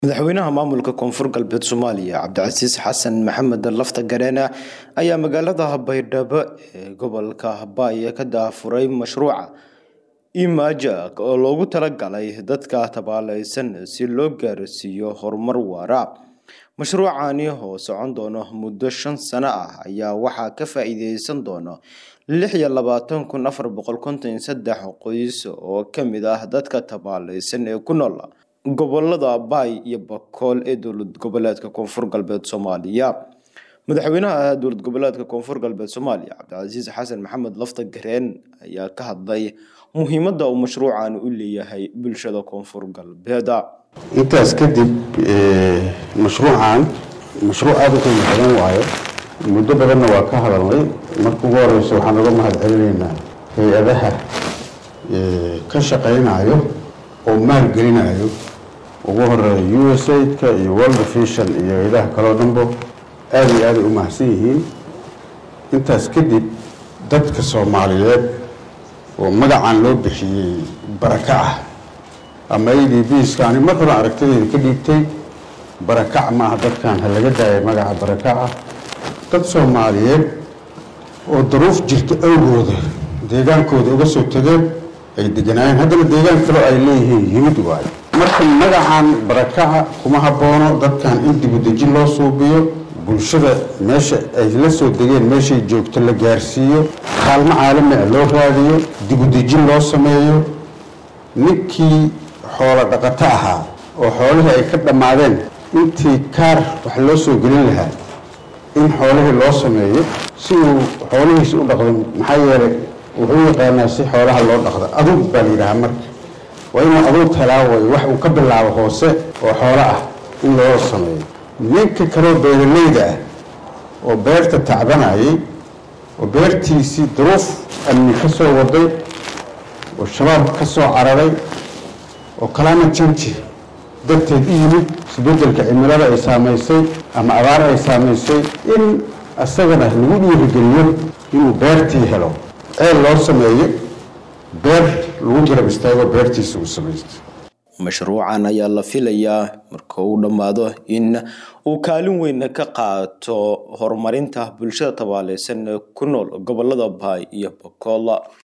madaxweynaha maamulka koonfur galbeed soomaaliya cabdicasiis xasan maxamed lafta gareene ayaa magaalada baydhabo ee gobolka habaaye ka daafuray mashruuca imaja oo loogu talagalay dadka tabaaleysan si loo gaarsiiyo horumar waara mashruucani oo socon doono muddo shan sano ah ayaa waxaa ka faa-iideysan doona lix iyo labaatan kun afar boqol konton iyo saddex qoys oo kamid ah dadka tabaaleysan ee ku nool gobolada baay iyo bakool ee dowlad goboleedka koonfur galbeed soomaaliya madaxweynaha dowlad goboleedka koonfur galbeed soomaaliya cabdicasiis xasan maxamed lafta gareen ayaa ka hadlay muhiimadda uu mashruucan u leeyahay bulshada koonfur galbeeda intaas kadib mashruucan mashruuc aada u qiimo badan waayo muddo badanna waa ka hadalnay marka ugu horeysa waxaan uga mahad celinaynaa hay-adaha ka shaqaynayo oo maalgelinayo ugu horeeya u s aidka iyo world vision iyo hay-adaha kaloo dhanbo aada iyo aaday u mahadsan yihiin intaas kadib dadka soomaaliyeed oo magacan loo bixiyey baraka ah ama a d bska ani mar hore aragtideyda ka dhiibtay barakac maaha dadkan ha laga daaya magaca barakac ah dad soomaaliyeed oo daruuf jirta awgooda deegaankooda uga soo tegeen ay deganaayeen haddana deegaan kaloo ay leeyihiin yimid waayo marka magacan barakaca kuma haboono dadkan in dibudejin loo suubiyo bulshada meesha ay la soo degeen meeshay joogto la gaarsiiyo kaalmo caalami ah loo raadiyo dibudejin loo sameeyo ninkii xoolo dhaqato ahaa oo xoolihii ay ka dhammaadeen intii kaar wax loo soo gelin lahaa in xoolihii loo sameeyo si uu xoolihiisi u dhaqdo maxaa yeelay wuxuu yaqaanaa si xoolaha loo dhaqdo aduug baa la yidhahaa marka waa inuu aduug helaa way wax uu ka bilaabo hoose oo xoolo ah in loo sameeyo ninka kaloo beeralayda ah oo beerta tacbanayay oo beertiisii duruuf amni ka soo waday oo shabaab ka soo cararay oo kalaama janji darteed u yimid isbeddelka cimilada ay saamaysay ama abaar ay saamaysay in isagana lagu dhiirigeliyo inuu beertii helo ceel loo sameeyo beer lagu garab istaago beertiisa uu samaysto mashruucan ayaa la filayaa marka uu dhammaado in uu kaalin weyn ka qaato horumarinta bulshada tabaaleysan ee ku nool gobolada baay iyo bakool